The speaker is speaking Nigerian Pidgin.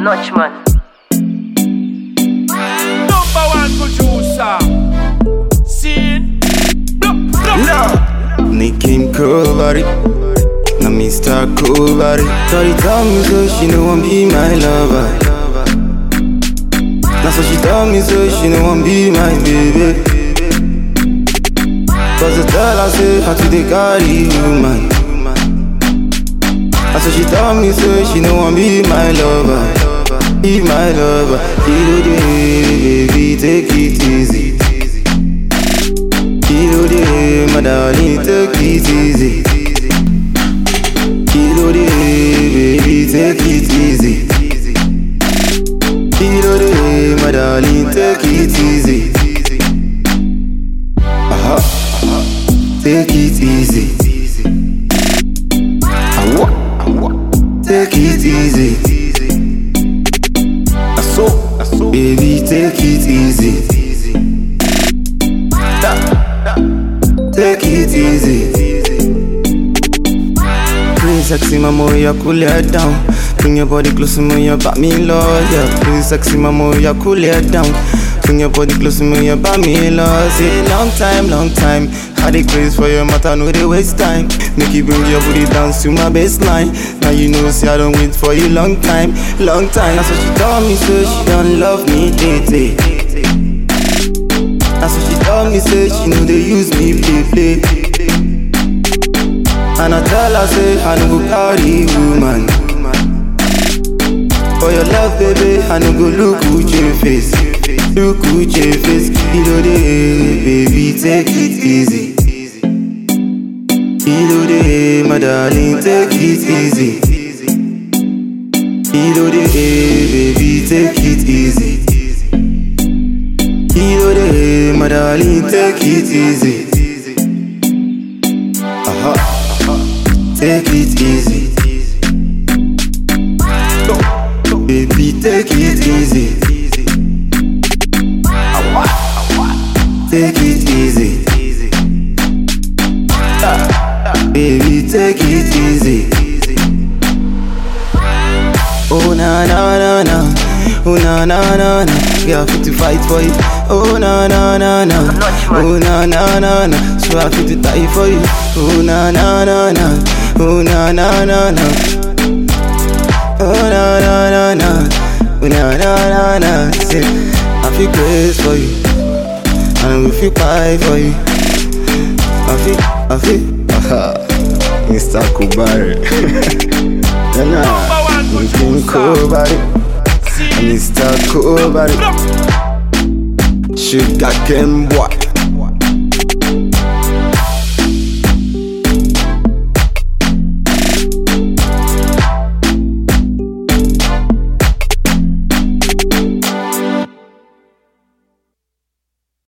notch man. Number one producer. Scene. Blah, blah. No. Nick him cool body. Now Mr. Cool body. Shorty tell me so she no want be my lover. Now so she tell me so she no want be my baby. Cause I tell her say how to dey carry woman. Now so she tell me so she no want be my lover. Be my lover. Kilo day, baby, take it easy. Kilo day, my darling, take it easy. Kilo day, baby, take it easy. Kilo day, my darling, take it easy. Aha, take it easy. Awa, take it easy. Aso, baby, take it easy. Take it easy. Please, sexy mama, you cool it down. Bring your body close to me, you back me low, yeah. Please, sexy mama, you cool it down. Bring your body close to me, you back me low. Say long time, long time. Had a craze for your matter, no they waste time. Make you bring your booty down to my baseline. Now you know, see I don't wait for you long time, long time. That's what she told me, so she don't love me, day, day. That's what she told me, say she know they use me, play, play. And I tell her, say I no go carry woman. For your love, baby, I no go look with your face. Look with your face, kilo day, baby, take it easy. Kilo day, my darling, take it easy. Kilo day, baby, take it easy. Kilo day, my darling, take it easy. Aha, take it easy. Baby, take it easy. Take it easy. Baby, take it easy. Oh na na na na, oh na na na na, girl fit to fight for you. Oh na na na na, oh na na na na, so I fit to die for you. Oh na na na na, oh na na na na, oh na na na na, oh na na na na. Say, I feel grace for you, and we feel pie for you. I feel, I feel, aha, Mr. Kubari. Number one Looking producer. cool body, Scene. Mr. Cool body, Blah, Sugar cane boy.